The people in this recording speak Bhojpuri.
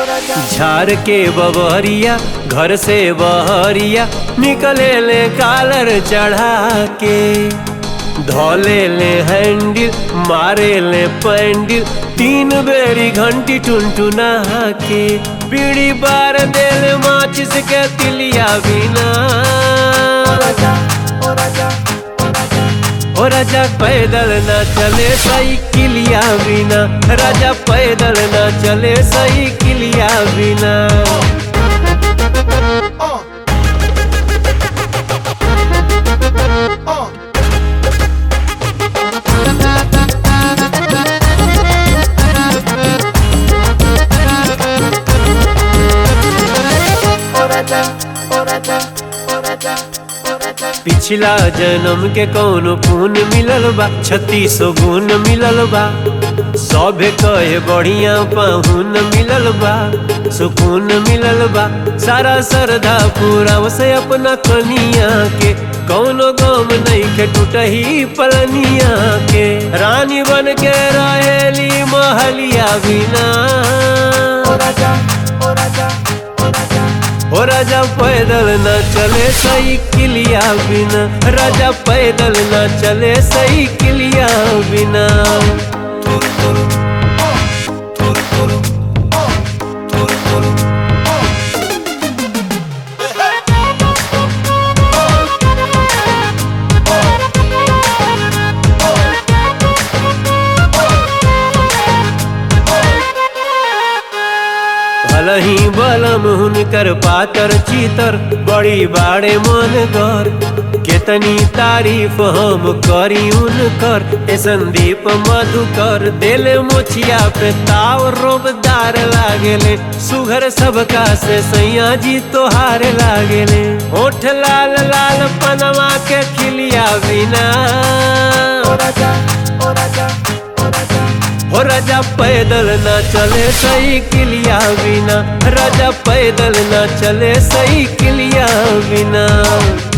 झार के बबरिया घर से बहरिया निकले ले कालर चढ़ा के धोले ले हैंडल मारे ले पैंडल तीन बेरी घंटी टुनटुना के बीड़ी बार देल माचिस के तिलिया बिना ओ राजा पैदल ना चले साइकिलिया बिना राजा पैदल ना चले साइकिलिया बिना पिछला जन्म के कौनो पुण्य मिलल बा छत्तीस गुण मिलल बा सभे कहे बढ़िया पाहुन मिलल बा सुकून मिलल बा सारा श्रद्धा पूरा से अपना कनिया के कौनो गम नहीं के टूटही पलनिया के रानी बन के रहेली महलिया बिना ओ राजा पैदल न चले साइकिलिया बिना राजा पैदल न चले साइकिलिया बिना भलही बलम हुनकर पातर चीतर बड़ी बाड़े मन घर केतनी तारीफ हम करी उनकर ए संदीप मधुकर दिल मोछिया पे ताव रोबदार लागेले सुघर सबका से सैया जी तोहार लागेले होठ लाल लाल पनवा के खिलिया बिना हो राजा पैदल ना चले साइकिलिया बिना राजा पैदल ना चले साइकिलिया बिना